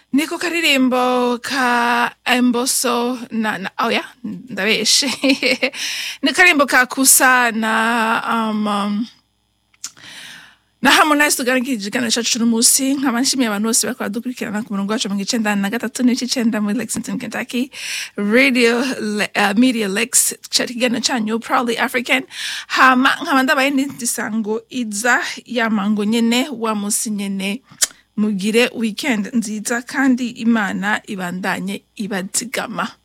niko karirimbo ka emboso na, na oya ndabeshe ni karirimbo ka kusa na um, um, na harmonize tugaragirije ikiganiro cacu c'uno musi nkaba nshimiye abantu bose bariko baradukurikirana ku murongo wacu mu icenda na gatatu n'ibice icenda muri lexington kentucky radio Le- uh, media lex cari ikiganiro canyu proudly african hama nkaba ndabaye n'indi sango iza yamango nyene wa musi nyene mugire weekend nziza kandi imana ibandanye ibazigama